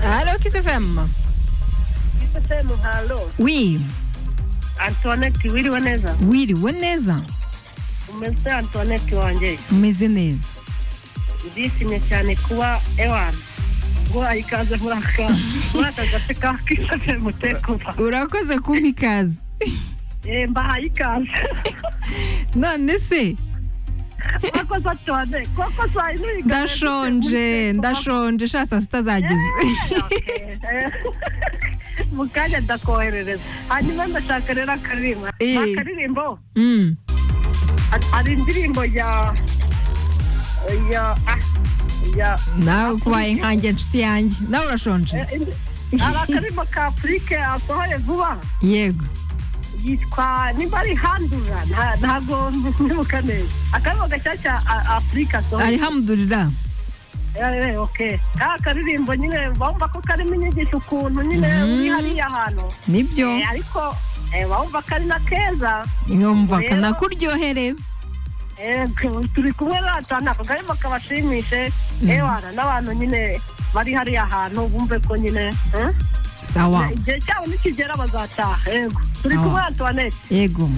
FM isesemu halo Oui, antoinette wiriwe neza wiriwe neza umeze antoinette wanjye umeze neza ndishimye cyane kuba ewani guha ikaze muri aka muri aka gace ka kisesemu tekuba urakoze kumpa ikaze Eh, mbahaye ikaze none se mwakoze cyane koko saa yine ikaze ndashonje ndashonje sha saa sita zageze mu kanya ndakoherereza hanyuma ndashaka rero akaririmba Eh. Ni akaririmbo Mm. Ha- hari indirimbo ya ya ah, ya nawe kubaye nkanjye nshuti yanjye nawe urashonje eh, indi- hari akaririmbo ka afurike asohoye vuba yego yitwa nimba ari handura nta- ntabwo mwibuka neza akaririmbo gashyashya a- afurika asohoye alhamdulillah Eh, eh, okay ka karirimbo nyine bumva ko karimo inyigisho ukuntu nyine Mm. uri hariya hantu nibyo Eh, ariko eh, bumva ko ari na keza yumva rero- kanakuryohere Eh, turi kumwe natwe ntabwo karimo kabashimishe ewana n'abantu nyine bari hariya hantu bumve ko nyine eh, sawa igihe cyabo nikigera bazataha yego turi Sawa. kumwe antoinette yego